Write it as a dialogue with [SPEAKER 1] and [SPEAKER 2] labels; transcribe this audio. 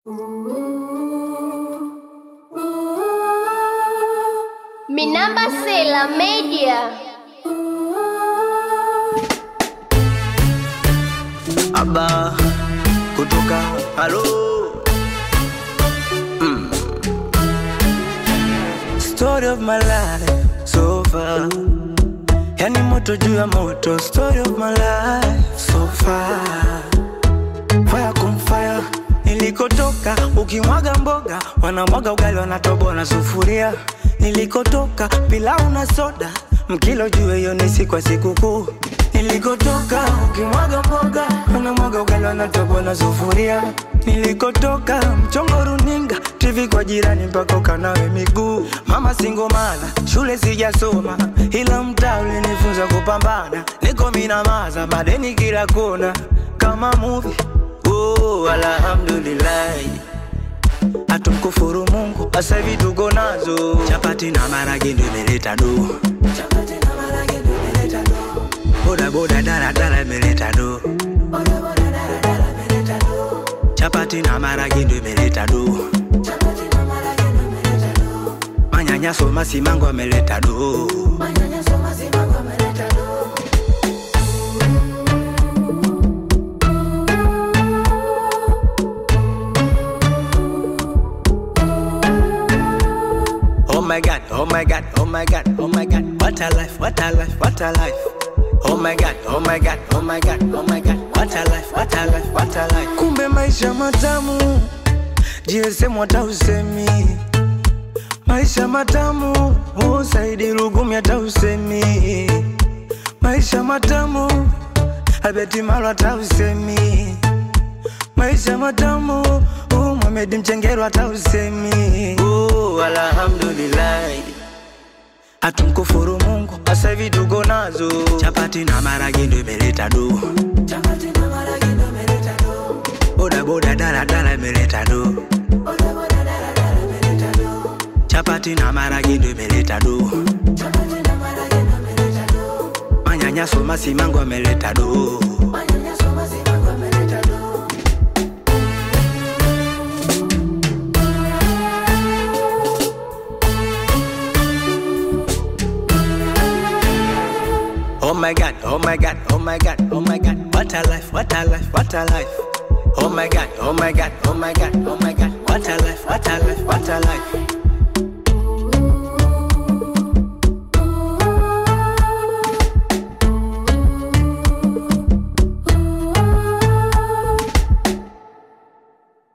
[SPEAKER 1] Minamba Sela Media.
[SPEAKER 2] Aba kutoka halo mm. Story of my life so far, yani moto juu ya moto. Story of my life so far, fire kum fire. Nilikotoka ukimwaga mboga, wanamwaga ugali, wanatoboa na sufuria. Nilikotoka pilau na soda, mkilo juu hiyo ni siku ya sikukuu. Nilikotoka ukimwaga mboga, wanamwaga ugali, wanatoboa na sufuria. Nilikotoka mchongo runinga, TV kwa jirani mpaka ukanawe miguu. Mama singomana, shule sijasoma, ila mtaa ulinifunza kupambana. Niko minamaza, madeni kila kona, kama movie Oh, alhamdulillah atumkufuru Mungu, sasa hivi tuko nazo chapati na marage ndo imeleta do, boda boda dala dala imeleta do, chapati na marage ndo imeleta do, manyanyaso masimango ameleta do. Oh my god, oh my god, oh my god, oh my god, what a life, what a life, what a life. Oh my god, oh my god, oh my god, oh my god, what a life, what a life, what a life. Kumbe maisha matamu, GSM hata usemi. Maisha matamu, oh Saidi Lugumi hata usemi. Maisha matamu, Albert Malo hata usemi. Maisha matamu, oh Mohamed Mchengero hata usemi. Oh, alhamdulillah. Hatumkufuru Mungu, sasa hivi tuko nazo chapati na marage ndo imeleta do, boda boda dala dala imeleta do, chapati na marage ndo imeleta do, manyanyaso masimango ameleta do. Oh my god, oh my god, oh my god, oh my god, what a life, what a life, what a life. Oh my god, oh my god, oh my god, oh my